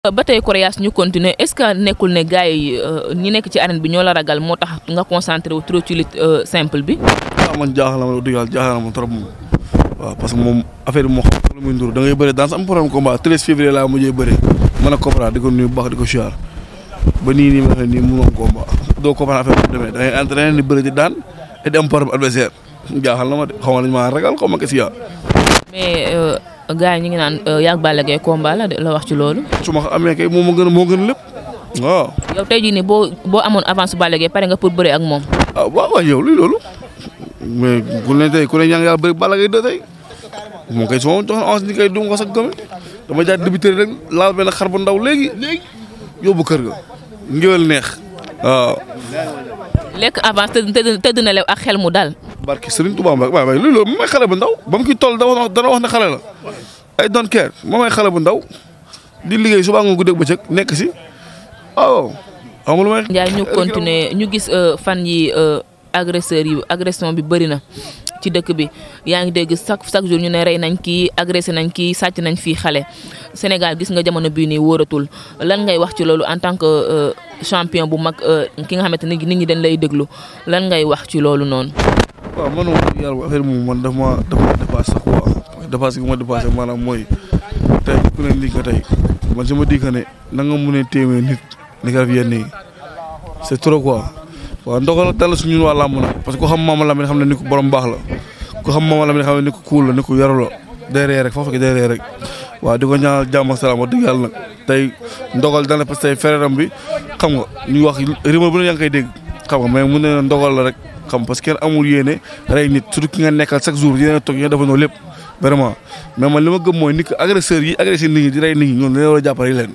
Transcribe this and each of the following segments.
ba tey Coréas ñu continuer est-ce que nekkul ne gars yi ñi nekk ci arène bi ñoo la ragal moo tax nga concentré wu trop ci lutte simple bi. waaw man jaaxal na ma dëgg yàlla jaaxal na ma trop moom waaw parce que moom affaire bi moo xam lu muy ndur da ngay bëri dans am problème combat 13 février laa mujjee bëri mën a comprendre di ko nuyu bu baax di ko siyaar ba nii nii ma waxee nii mënoon combat doo comprendre affaire bi demee da ngay entraîné di bëri di daan et di am problème adversaire jaaxal na ma de xaw ma nañ maa ragal xaw ma kese yaa mais gars yi ñu ngi naan yàgg Balla Gaye combat la de la wax ci loolu. su ma amee kay moom moo gën a moo gën lépp waaw. yow tey jii nii boo boo amoon avance Balla Gaye pare nga pour bëre ak moom. ah waaw waaw yow luy loolu mais ku ne tey ku ne ñaan yàlla bëri Balla Gaye da tey moom kay su ma joxoon avance ni kay du ma ko sax gëme dama jaay débuté rek laal benn xar bu ndaw léegi léegi yóbbu kër ga ngéwél neex waaw. lekk avance tëdd tëdd na lew ak xel mu dal. barki Serigne Touba Mbacke waaw waaye luy loolu moom mooy xale bu ndaw ba mu ki toll dana wax dana wax ne xale la ay don't care moom mooy xale bu ndaw di liggéey suba nga guddeeg bëccëg nekk si waaw amul may. Ndiaye ñu continuer ñu gis fan yi agresseurs yi agression bi bëri na ci dëkk bi yaa ngi dégg chaque chaque jour ñu ne rey nañ kii agressé nañ kii sàcc nañ fii xale Sénégal gis nga jamono bii nii wóoratul lan ngay wax ci loolu en tant que champion bu mag ki nga xamante ni nit ñi dañ lay déglu lan ngay wax ci loolu noonu. waaw man moom yàlla affaire moom man daf ma daf ma dépassé sax quoi dépassé gi ma dépassé maanaam mooy tey ku ne lii nga tey man su ma di ne na nga mun a téemee nit ni nga def yenn yi c'est trop quoi waaw ndogal dal su ñun waa làmb na parce que ku xam Mama Lamine xam ne ni ko borom baax la ku xam Mama Lamine xam ne ni ko kuul la ni ko yaru la day ree rek foofu day ree rek waaw di ko ñaanal jàmm ak salaam wax dëgg yàlla nag tey ndogal dana parce que tey fereeram bi xam nga ñu wax rumeur bu ne yaa ngi koy dégg xam nga mais mu ne ndogal la rek xam parce que kenn amul yéene rey nit surtout ki nga nekkal chaque jour yéen a toog yéen a defandoo lépp vraiment mais man li ma gëm mooy nit ki agresseurs yi agressé nit ñi di rey nit ñi ñoom dañoo war a jàppale leen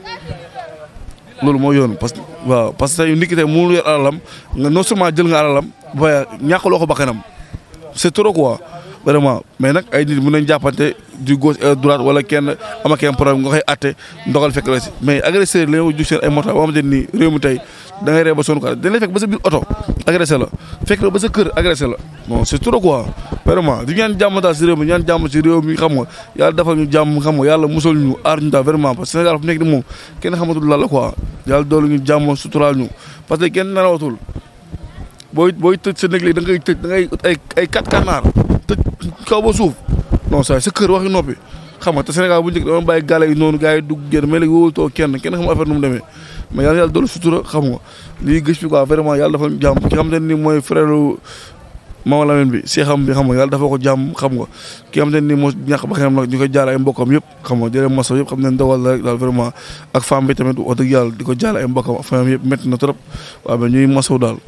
loolu moo yoon parce que waaw parce que tey nit ki tey mënul yor alalam nga non seulement jël nga alalam ba ñàkkaloo ko bakkanam c'est trop quoi vraiment mais nag ay nit mën nañ jàppante du gauche et droite wala kenn ama kenn problème nga koy atte ndogal fekk la si mais agresseur la ñoo jug seen ay moto boo xamante ni réew mi tey da ngay ree ba sonn quoi dañ lay fekk ba sa biir oto agressé la fekk la ba sa kër agressé la bon c'est trop quoi vraiment di ñaan jàmm daal si réew mi ñaan jàmm si réew mi xam nga yàlla defal ñu jàmm xam nga yàlla musal ñu aar ñu daal vraiment parce que Sénégal fu nekk ni moom kenn xamatul lan la quoi yàlla doolu ñu jàmm suturaal ñu parce que kenn nelawatul booy booy tëj sa néeg léegi da ngay tëj da ngay ay ay quatre kanaar tëj kaw ba suuf non ça sa kër waxi noppi xam nga te Sénégal bu njëkk dama bàyyi gàlle yi noonu gars yi dugg génn mais léegi wóolutoo kenn kenn xam affaire nu mu demee mais yàlla yàlla doolu sutura xam nga lii gëj fi quoi vraiment yàlla dafa jàmm ki xam te ni mooy frère Mama Lamine bi seexam bi xam nga yàlla dafa ko jàmm xam nga ki xam te ni moo ñàkk ba xenam nag ñu koy jaale ay mbokkam yëpp xam nga jëlee masaw yëpp xam ne dogal la rek daal vraiment ak femme bi tamit wax dëgg yàlla di ko jaale ay mbokkam famille yëpp métti na trop waaw mais ñuy masaw daal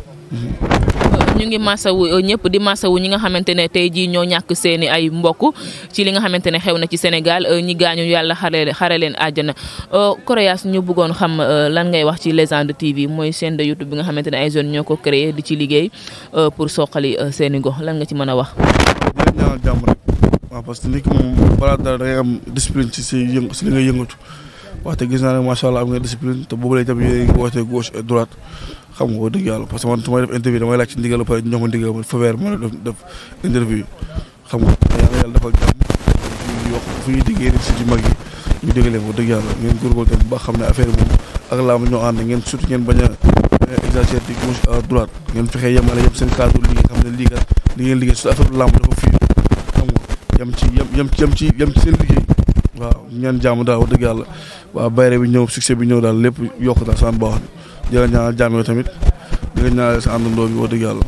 ñu ngi masawu ñëpp di masawu ñi nga xamante ne tey jii ñoo ñàkk seeni ay mbokk ci li nga xamante ne xew na ci Sénégal ñi gaañu yàlla xare xare leen àjjana Coréas ñu bëggoon xam lan ngay wax ci Légende TV mooy chaîne de YouTube bi nga xamante ne ay jeunes ñoo ko créé di ci liggéey pour soqali seeni gox lan nga ci mën a wax. di ñaanal jàmm rek waaw parce que nit ki moom balaa dara da ngay am discipline ci si yëngu si li ngay yëngatu wax te gis naa ne macha allah am nga discipline te boobu lay tamit yéen a ngi wootee gauche et droite. xam nga wax dëgg yàlla parce que man su may def interview damay laaj ci ndigal ba pare ñoo ma ndigal ma fa weer ma def def interview xam nga yàlla yàlla defal jàmm ñu yokk fu ñuy diggee rek si ci mag yi ñu dégg leen wax dëgg yàlla ngeen góorgóorlu tamit ba xam ne affaire moom ak laa ñoo ànd ngeen surtout ngeen bañ a exagérer di gauche à droite ngeen fexee yemale yëpp seen cadre liggéey xam ne lii kat li ngeen liggéey surtout affaire lamb dafa fii xam nga yem ci yem yem yem ci yem ci seen liggéey waaw ñaan jàmm daal wax dëgg yàlla waaw bayre bi ñëw succès bi ñëw daal lépp yokk daal saan baax di la ñaanal jàmm tamit di la ñaanal sa àndandoo bi wax dëgg yàlla.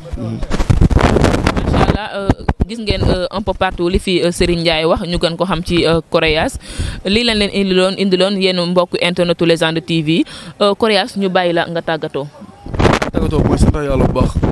macha allah gis ngeen un peu partout li fi Serigne Ndiaye wax ñu gën ko xam ci Coréas lii lañ leen indiloon indiloon yéen mbokk internetu Légende TV Coréas ñu bàyyi la nga tàggatoo. tàggatoo mooy sant yàlla bu baax.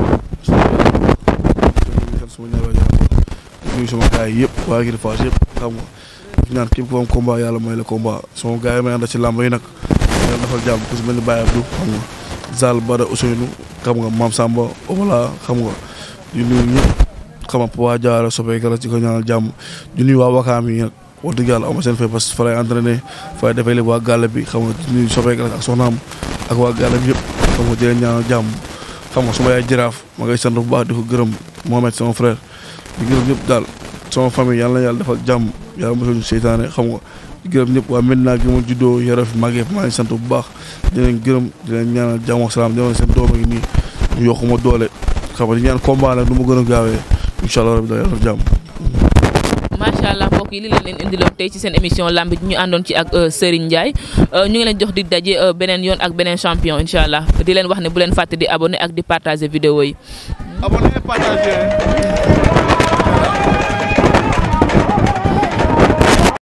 suma ñaar nuyu sama gars yi yëpp waa Giri Fass yëpp xam nga ñaan képp ku am combat yàlla may la combat sama gars yi may ànd ci làmb yi nag. yàlla defal jàmm ku si mel ni Baye Abdou xam nga Zal Bada Ousseynou xam nga Mame Samba Obala xam nga di nuyu ñëpp xam nga Papa Diarra Sopé Kala ci ko ñaanal jàmm di nuyu waa Wakaam yi nag wax dëgg yàlla ama seen fay parce que fa lay entraîné fa lay defee léegi waa gàlle bi xam nga di nuyu Sopé Kala ak soxnaam ak waa gàlle bi yëpp xam nga di leen ñaanal jàmm xam nga suma yaay jaraaf ma ngay sant bu baax di ko gërëm Mohamed sama frère di gërëm ñëpp daal sama famille yàlla na yàlla defal jàmm yàlla mosul ñu seytaane xam nga di gërëm ñëpp waa Medina gi ma juddoo yaroo fi màggee maa ngi sant bu baax di leen gërëm di leen ñaanal jàmm ak salaam di leen seen doom yi nii ñu yokku ma doole xam nga di ñaan combat nag du ma gën a gaawee incha allah rabi da yàlla jàmm. macha allah mbokk yi li leen leen indiloon tey ci seen émission lamb ji ñu àndoon ci ak Serigne Ndiaye ñu ngi leen jox di daje beneen yoon ak beneen champion incha allah di leen wax ne bu leen fàtte di abonné ak di partager vidéo yi. abonné partager.